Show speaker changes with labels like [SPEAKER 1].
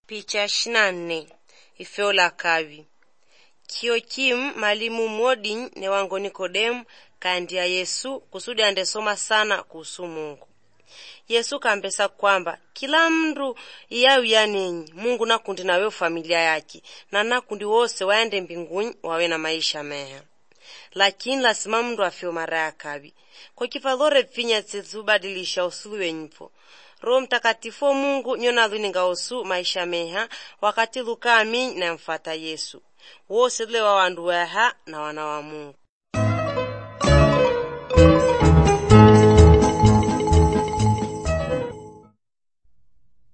[SPEAKER 1] Picha shina nne ifeo la kavi kio kim malimu modin ne wango Nikodemu kaandia Yesu kusudi andesoma sana kuhusu Mungu. Yesu kampesa kwamba kila mndu iyawia ninyi Mungu nakundi nawe familia yake na nakundi wose waende mbinguni wawe na maisha meha lakini lasima mndu afyo mara ya kavi kwa kifalore pfinya tsetsubadilisha usulu wenyupo Roho Mtakatifu wa Mungu nyona luninga osu maisha meha wakati lukami na mfata Yesu wose tule wa wandu waha na wana wa Mungu